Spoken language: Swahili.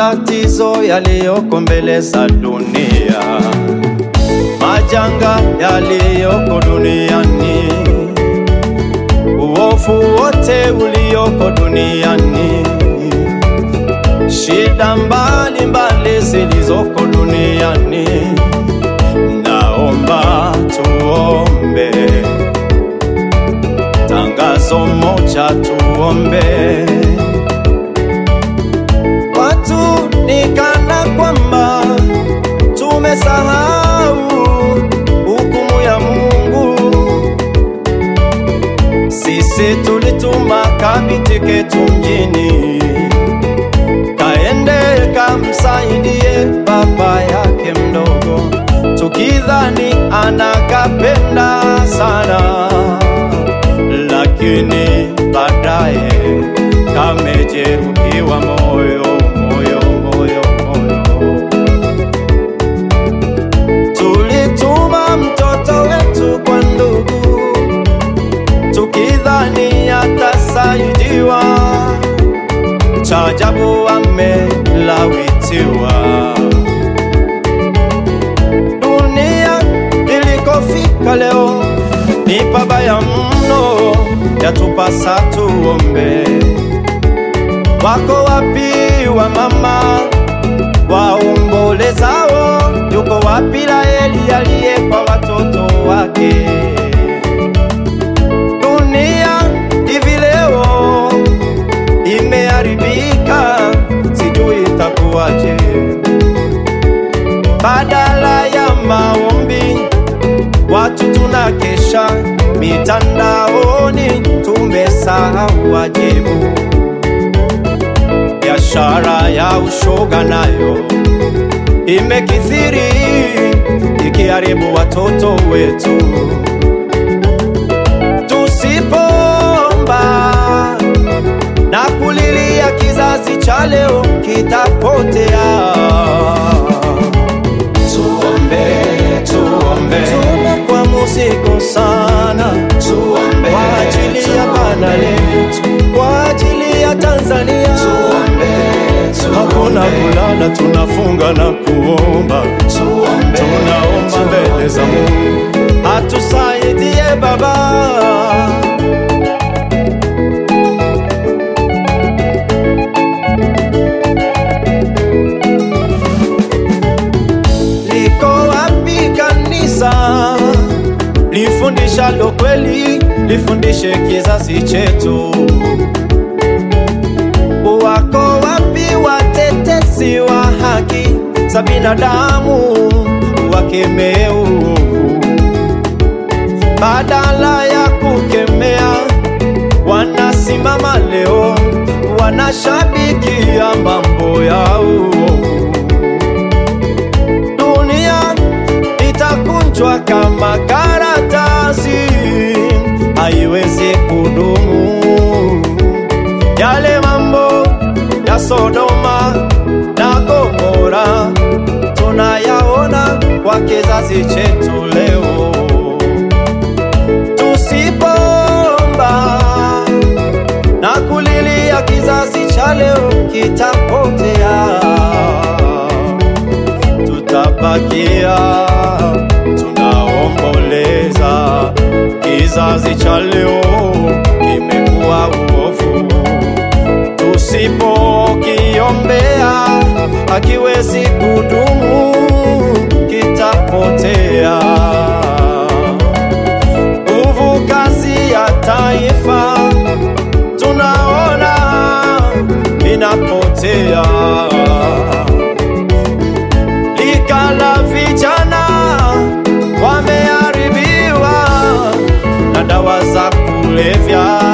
matatizo yaliyoko mbele za dunia, majanga yaliyoko duniani, uovu wote ulioko duniani, shida mbalimbali zilizoko duniani, naomba tuombe. Tangazo moja tuombe. Watu ni kana kwamba tumesahau hukumu ya Mungu. Sisi tulituma kabiti ketu mjini, kaende kamsaidie baba yake mdogo, tukidhani anakapenda sana, lakini baadaye kamejeruhiwa moyo, moyo, moyo, moyo. Tulituma mtoto wetu kwa ndugu, tukidhani atasaidiwa, cha ajabu amelawitiwa. Dunia ilikofika leo ni pabaya mno, yatupasa tuombe. Wako wapi wa mama waombolezao? Yuko wapi Raheli aliye kwa watoto wake? Dunia hivi leo imeharibika, sijui itakuwaje. Badala ya maombi watu tunakesha mitandaoni, tumesahau wajibu. Biashara ya ushoga nayo imekithiri, ikiharibu watoto wetu. Tusipoomba na kulilia, kizazi cha leo kitapotea. Tuombe, tuombe, tumekuwa mzigo sana. Tuombe kwa ajili ya bana letu, kwa ajili ya Tanzania. Tuombe, hakuna kulala, tunafunga na kuomba. Tuombe, tunaomba mbele za Mungu atusaidie Baba. Liko wapi kanisa lifundishalo kweli, lifundishe kizazi chetu? Wako wapi watetezi wa haki za binadamu, wakemee uovu? Badala ya kukemea, wanasimama leo, wanashabikia mambo ya uovu. Dunia itakunjwa kama karatasi, haiwezi kudumu. Yale mambo ya Sodoma na Gomora tunayaona kwa kizazi chetu leo. Tusipoomba na kulilia, kizazi cha leo kitapotea tutabakia tunaomboleza. Kizazi cha leo kimekuwa uovu, tusipokiombea hakiwezi kudumu, kitapotea. Nguvu kazi ya taifa tunaona inapotea lika la vijana wameharibiwa na dawa za kulevya.